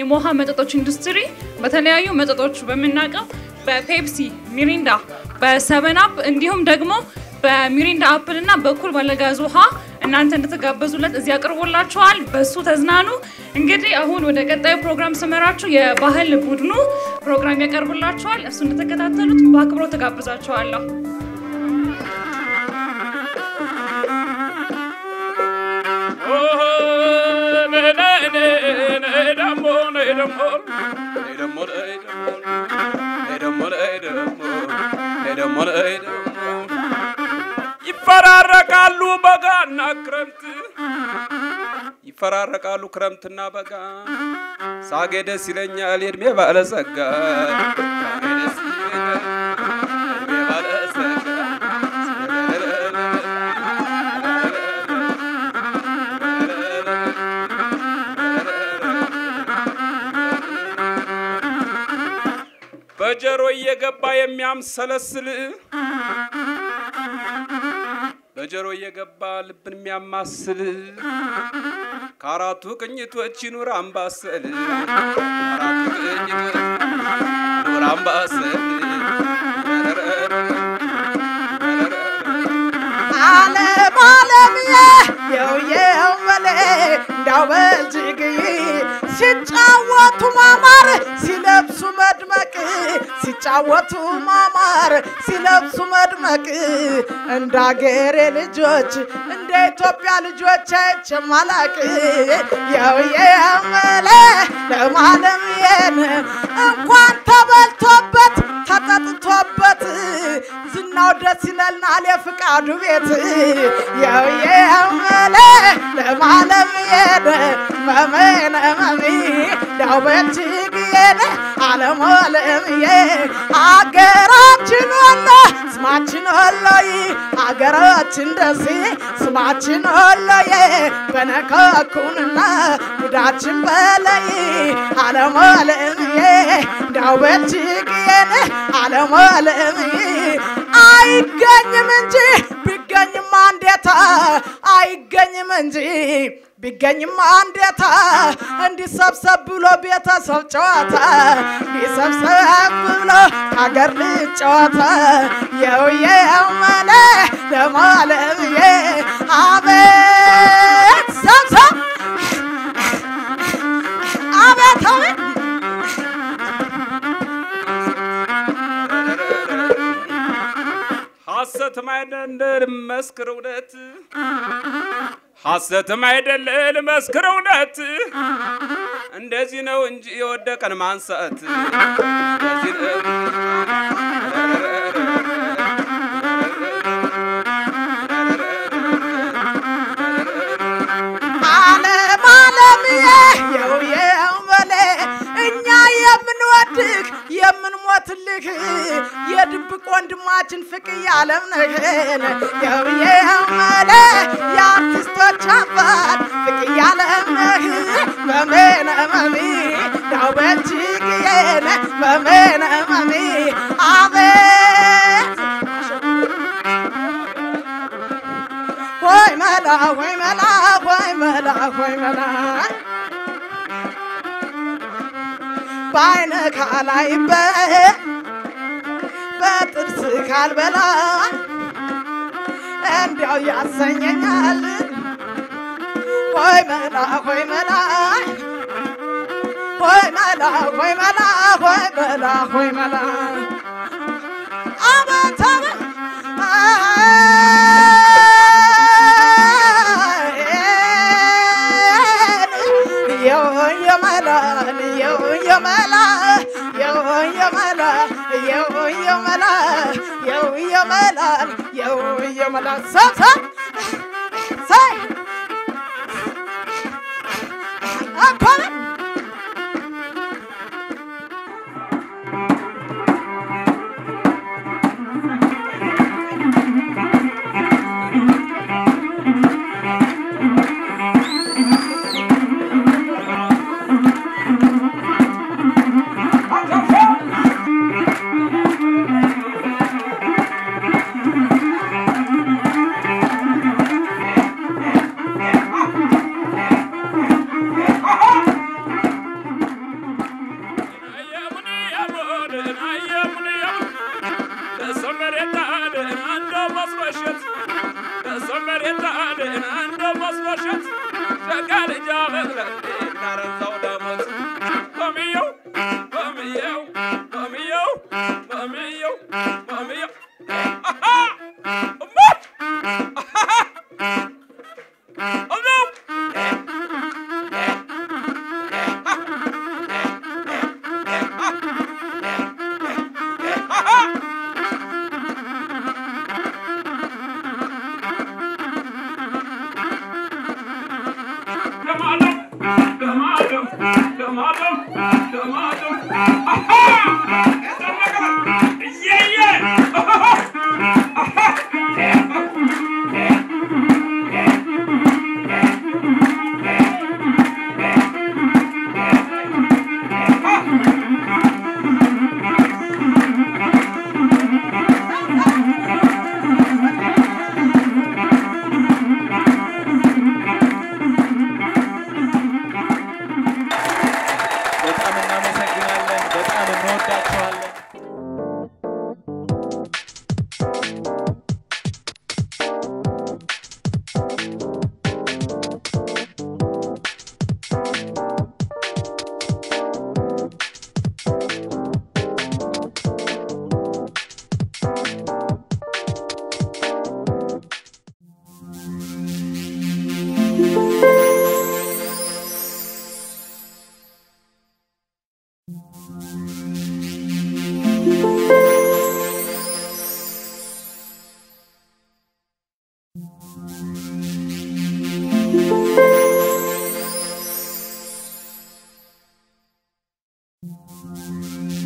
የሞሃ መጠጦች ኢንዱስትሪ በተለያዩ መጠጦች በምናውቀው በፔፕሲ፣ ሚሪንዳ፣ በሰቨን አፕ እንዲሁም ደግሞ በሚሪንዳ አፕል እና በኩል ባለጋዝ ውሃ እናንተ እንድትጋበዙለት እዚህ አቅርቦላችኋል። በሱ ተዝናኑ። እንግዲህ አሁን ወደ ቀጣዩ ፕሮግራም ስመራችሁ የባህል ቡድኑ ፕሮግራም ያቀርቡላችኋል። እሱ እንድትከታተሉት በአክብሮት ተጋብዛችኋለሁ። ይፈራረቃሉ በጋና ክረምት ይፈራረቃሉ ክረምትና በጋ ሳጌ ደስ ይለኛል የእድሜ ባለጸጋ ሳጌ ደስ ይለኛል የእድሜ ባለጸጋ በጀሮ እየገባ የሚያምሰለስል በጀሮ እየገባ ልብን የሚያማስል ከአራቱ ቅኝቶች ይኑር አምባሰል አራቱ ቅኝቶች ይኑር አምባሰል ዓለም ዓለምዬ የውየው መሌ እንዳው በልጅግይ ሲጫወቱ ማማር ሲለብሱ መድመቅ ሲጫወቱ ማማር ሲለብሱ መድመቅ እንደ አገሬ ልጆች እንደ ኢትዮጵያ ልጆች አይቼማላቅ የውየው መሌ ለማለምዬን እንኳን ተበልቶበት ተጠጥቶበት ዝናው ደስ ይለናል የፍቃዱ ቤት የውየመለ ለማለምየነ መመነ መሚ ዳውበችግየነ አለሞለምየ አገራችን ወሎ ስማችን ወሎይ አገራችን ደሴ ስማችን ወሎዬ በነካኩንና ጉዳችን በለይ አለሞለምየ ዳውበችግየነ አለሞለምየ አይገኝም እንጂ ቢገኝም አንዴታ አይገኝም እንጂ ቢገኝም አንዴታ እንዲሰብሰብ ብሎ ቤተሰብ ጨዋታ እንዲሰብሰብ ብሎ ከሀገር ልጅ ጨዋታ የውየው መለ ለማለምዬ አቤት ሰብሰብ አቤት አቤት ሐሰትም አይደለም መስክር እውነት ሐሰትም አይደለም መስክር እውነት እንደዚህ ነው እንጂ የወደቀን ማንሳት እንደዚህ ነው ዓለም ዓለምዬ የውየው በሌ እኛ የምንወድህ የምንሞትልህ የድብቅ ወንድማችን ፍቅር ዓለም ነህን የውየው በሌ የአርቲስቶች አባት ፍቅር ዓለም ነህ መሜነ መሚ ዳው በእጅግዬን መሜነ መሚ አቤት ሆይ መላ ሆይ መላ ሆይ መላ ሆይ መላ በአይነ ካላይበት በጥርስ ካልበላ እንዲያው ያሰኘኛል ሆይ መላ ሆይ መላ ሆይ መላ ሆይ መላ ሆይ መላ ሆይ መላ አቤት አቤት የመላን የመላ የመላ የመላ የመላን የመላ ሰብሰ ሳይ አኮነ በሰው መሬት አለ እንደው መስሎሸት በሰው መሬት አለ እንደው መስሎሸት ሸጋ ልጅ አበቅለን እናረዛው ዳሞት በምየው በምየው በምየው በምየው በምየው አሃ እሞት አሃ እሞት በጣም እናመሰግናለን። በጣም እንወዳቸዋለን። Thank